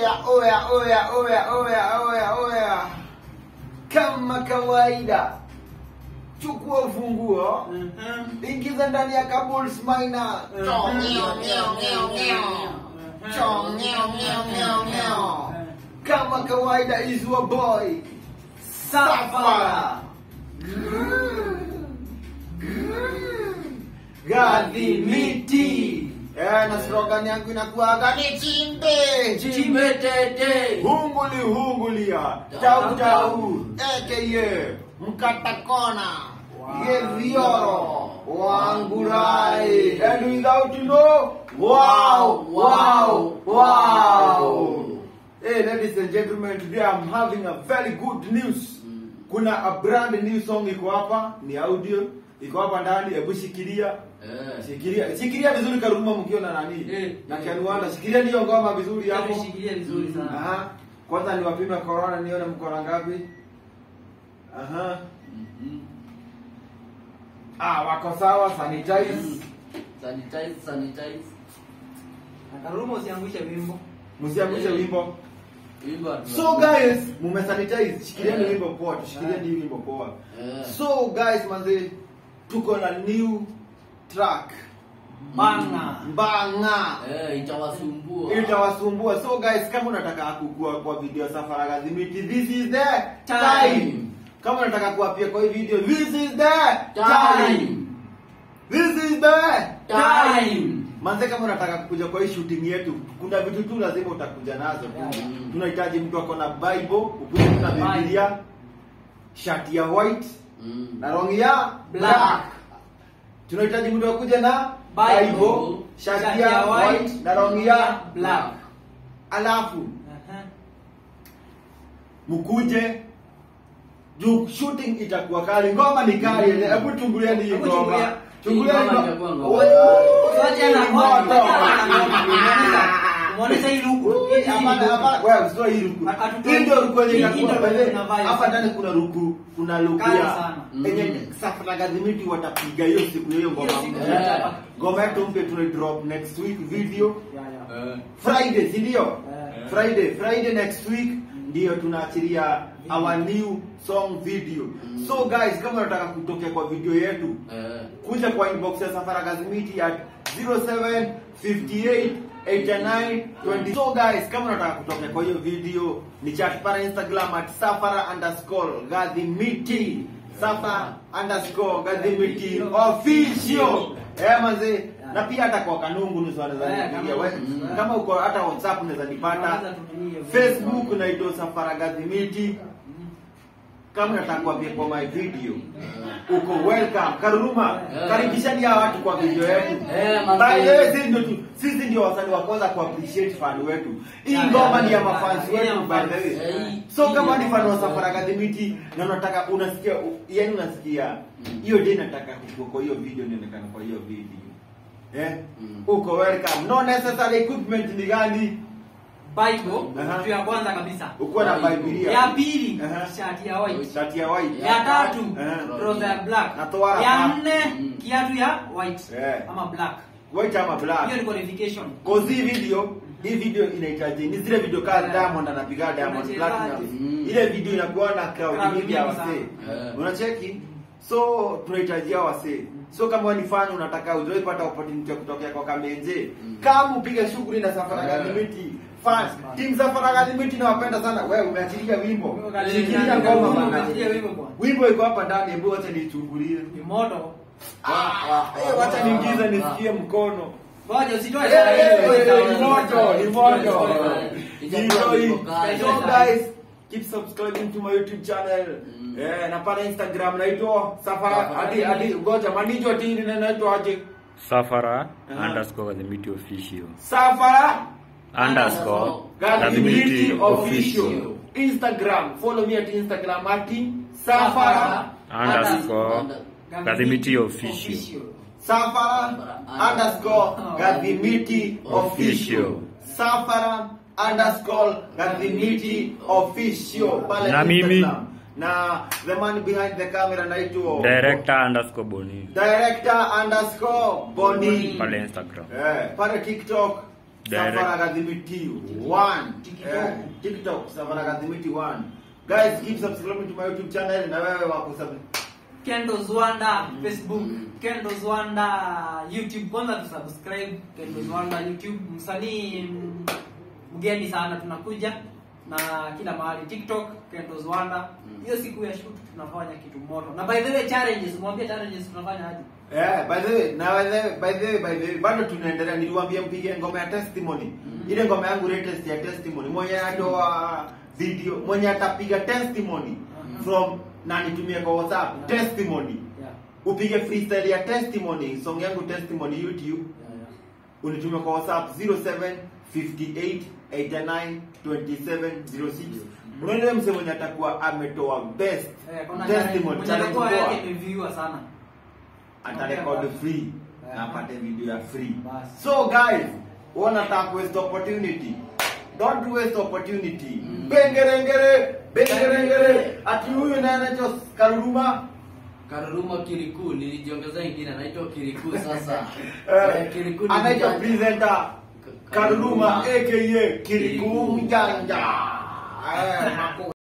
Oya, oya, oya, oya, oya, oya, oya. Kama kawaida, chukua ufunguo, ingiza ndani ya Kabul's Minor. Chong, meow, meow, meow, meow. Chong, meow, meow, meow, meow. Kama kawaida is your boy Safara. Gadhi miti. Eh, na slogan yangu inakuwa ni chimbe. Chimbe tete. Hunguli hungulia. Tau tau. AKA Mkatakona. Yevioro. Wangurai. And without you know, wow, wow, wow. Hey, ladies and gentlemen, today I'm having a very good news. Kuna a brand new song iko hapa, ni audio. Iko hapa ndani, hebu shikilia. Eh. Shikilia, shikilia vizuri Karuma mkiona nani? Eh, Na eh. Kianuanda, shikilia hiyo ngoma vizuri hapo. Shikilia vizuri sana. Aha. Kwanza niwapime corona nione mko na ngapi. Aha. Mhm. Ah, wako sawa, sanitize. Sanitize, sanitize. Karuma usiangushe wimbo. Msiangushe Eh. wimbo. Wimbo hatu- So guys, mumesanitize. Shikilieni Eh. wimbo poa, tushikilieni hii wimbo poa. Eh. So guys, manze tuko na new track. Banga. Mbanga. Eh, itawasumbua. itawasumbua so guys kama unataka kukua kwa video safara gazimiti this is the Time. time kama unataka kuapia kwa hii video this is the Time. this is the Time. manze kama unataka kuja kwa hii shooting yetu kuna vitu tu lazima utakuja nazo tu Mm. tunahitaji mtu ako na bible ukuje na biblia shati ya white Mm. na rongi ya Black. tunahitaji mtu akuja na Bible, bible shati ya white na rongi ya black. alafu Aha. mkuje juu shooting itakuwa kali ngoma ni kali mm. hebu chungulieni hii Hebu ngoma chungulia. chungulieni Hii ngoma ngoma itakuwa ngoma. Woo! Tuache na Ni ngoma. moto. Muonesha hii luku. Hii- hii Hapana, luku. hapana, wewe sio hii ruku. Hatutoi- Hii ndio ruku yenye hii- itakuwa hii ndio pale. kuna vibe. Hapa ndani kuna ruku, kuna ruku Kali ya sana. yenye Mm. Safra Gazimiti watapiga hiyo siku hiyo ngoma Hiyo siku mpya. tutachapa. Ngoma yetu mpya tuna drop next week video Ya, ya. Eh. Friday, si ndio? Eh. Friday, Friday next week ndio tunaachilia our new song video. Mm. So guys, kama unataka kutokea kwa video yetu, Eh. kuja kwa inbox ya Safara Gazimiti at 0758 89 20. So guys, kama unataka kutokea kwa hiyo video, ni chat para Instagram at safara underscore gazimiti safara underscore gazimiti official. Eh manze, na pia hata kwa kanungu nusu wanaweza Eh, nipigia kama- wewe. Mm. Kama uko hata WhatsApp unaweza nipata. Unaweza tutumie. Facebook naitwa Safara Gazimiti. Kama unataka kuambia kwa my video, uko welcome. Karuma, Eh. karibishani hawa watu kwa video yetu. Eh, manze. By the way, sisi ndio tu- sisi ndio wasanii wa kwanza ku appreciate fan wetu. Hii Yeah, ngoma yeah, ni ya yeah, mafans yeah, wetu yeah, by the way. Eh, hii- So hii kama ni ni fan wa mafans. Safara Gazimiti na unataka unasikia yani unasikia Mm. hiyo day nataka kuko kwa hiyo video nionekana kwa hiyo video. Eh? Mm. Uko welcome. No necessary equipment ni gani? Bible, Aha. kitu ya kwanza kabisa. Ukuwa na Bible. Biblia. Ya pili, Aha. shati ya white. Shati ya white. Ya tatu, Aha. trouser ya black. Na toa Ya hapa. nne, Mm. kiatu ya white Eh. ama black. White ama black. Hiyo ni qualification. Cause hii video, hii video inahitaji ni zile video kama Yeah. Diamond anapiga Diamond Unachezaje? Platinum. Mm. Ile video inakuwa na crowd Crowd mingi ya mingi wasee. sana. Unacheki? So tunahitaji hao wasee. So kama wewe ni fan unataka ujue pata opportunity ya kutokea kwa Kamenje, Mm. kama upige shughuli na Safara Yeah. Gazimiti. Fans, team Safara Gazimiti nawapenda sana. Wewe umeachilia wimbo. Shikilia Wimbo, ngoma wimbo, bana. umeachilia wimbo bwana. Wimbo iko hapa ndani, hebu acha nichungulie. Ni moto. Eh, wacha niingize nisikie mkono. Ngoja usitoe Eh, saa eh, hiyo. eh, ni moto, ni moto. Itakuwa Ni iko hivyo. kali. So guys, keep subscribing to my YouTube channel. Mm. Eh, na pale Instagram naitwa Safara Safara. hadi hadi ngoja manijo tini na naitwa aje? Safara Aha. underscore Gazimiti official Safara underscore Gazimiti Gazimiti official. official Instagram, follow me at Instagram at Safara underscore Gazimiti official Safara underscore Gadhimiti official. Safara underscore Gadhimiti official. Pale Na mimi? Instagram. Na the man behind the camera naitwa director underscore Boni Director underscore Boni. pale Instagram Eh, pale TikTok Direct. Safara Kadhimiti one. TikTok. Eh, TikTok Safara Kadhimiti one. Guys, keep subscribing to my YouTube channel na wewe wako sub Kendo Zwanda Facebook, Kendo Zwanda YouTube. Kwanza tusubscribe Kendo Zwanda YouTube. Msanii mm, mgeni sana tunakuja na kila mahali TikTok Kendo Zwanda. Hiyo siku ya shoot tunafanya kitu moto. Na by the way challenges, mwambie challenges tunafanya aje? Eh, by the way, na by the way, by the way, by the way, bado tunaendelea. Niliwaambia mpige ngoma ya testimony. Ile ngoma yangu latest ya testimony. Mwenye atoa video, mwenye atapiga testimony from na nitumie kwa WhatsApp testimony. Yeah. Upige freestyle ya testimony, song yangu testimony YouTube. Yeah, yeah. unitumie kwa whatsapp 07 58 89 27 06 unaona mse mwenye atakuwa ametoa best Eh, kuna testimony mwenye challenge atakuwa poa yake imeviewiwa sana. atarekodi free Eh. na apate video ya free Basi. so guys wanataka waste opportunity don't waste opportunity Mm. bengerengere bengerengere ati huyu naye anaitwa karuruma Karuruma Kiriku nilijiongeza ingine anaitwa Kiriku sasa. eh, Eh, Kiriku ni anaitwa mjanja. presenter karuruma Karuruma. aka kiriku Kiriku. mjanja Eh, mako